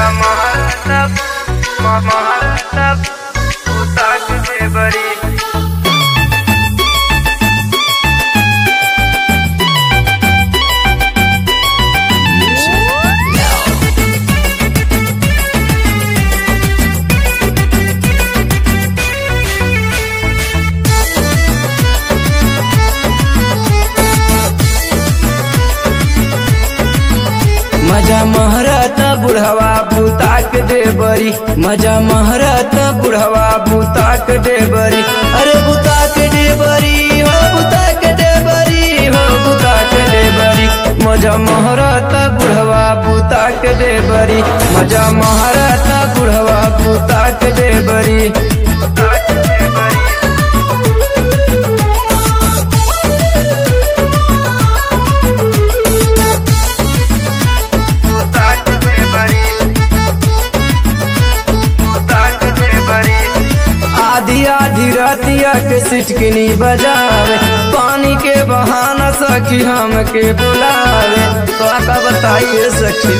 महाराष्ट्रात महाराष्ट्रात उताक दे बरी मजा महरत बुढ़वा भूताक दे बरी मजा महरत बुढ़वा भूताक दे बरी अरे भूताक दे बरी हो भूताक दे बरी हो भूताक दे बरी मजा महरत बुढ़वा भूताक दे बरी मजा महरत बुढ़वा भूताक दे बरी उताक दे बरी उताक दे बरी उताक दे बरी आधी आधी रतिया के सिटकिनी बजावे पानी के बहाना सखी हमके बुलावे तो का बताइए सखी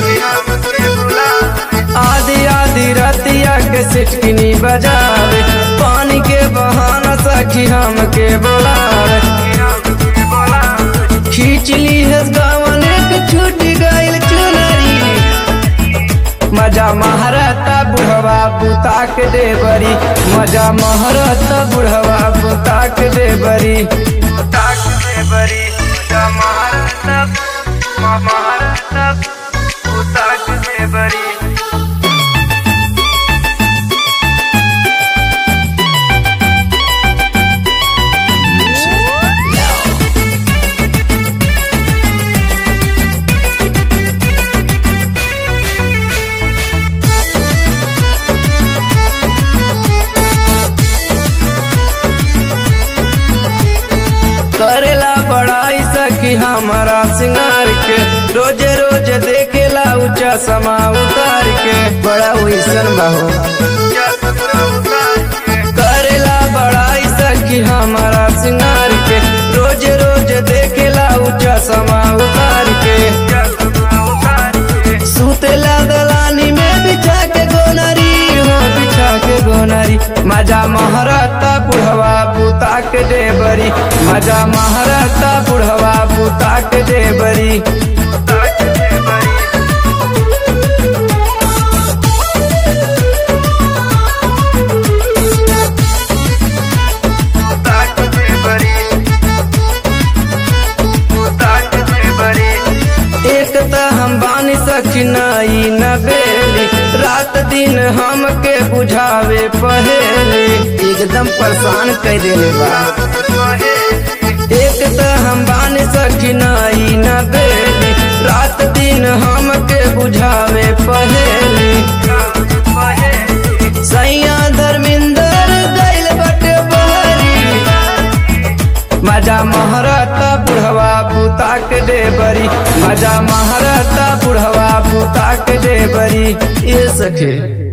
आधी आधी रतिया के सिटकिनी बजावे पानी के बहाना सखी हमके बुलावे खींच ली है गावन के छूट गइल चुनरी मजा महरता बुढ़वा बुताक दे बरी मजा महरता बुढ़वा बुताक दे बरी उताक दे बरी जा महाराष्ट्रात महाराष्ट्रात उताक दे बरी करेला बड़ाई सखी हमारा सिंगार के रोजे रोज देखेला ऊंचा समा उतार के बड़ा वैसन बाहो करेला बड़ाई सखी हमारा सिंगार के रोज रोज देखेला ऊंचा समा उतार के सुतेला दलानी में बिछा के गोनरी हो बिछा के गोनरी मजा महरता बुढ़वा बुता के दे बरी मजा महरता बुढ़वा बुता के दे बरी एक त हम बानी सखी नाई न बेली रात दिन हमके बुझावे पहेली एकदम परेशान कर देले बा एक त हम बानी सखी नाई न बेली रात दिन हमके बुझावे पहेली सैया धर्मिंदर गइल बटे बहरी मजा महरता बुढ़वा बुता के दे बरी मजा महरता बुढ़वा बुता के दे बरी ये सखे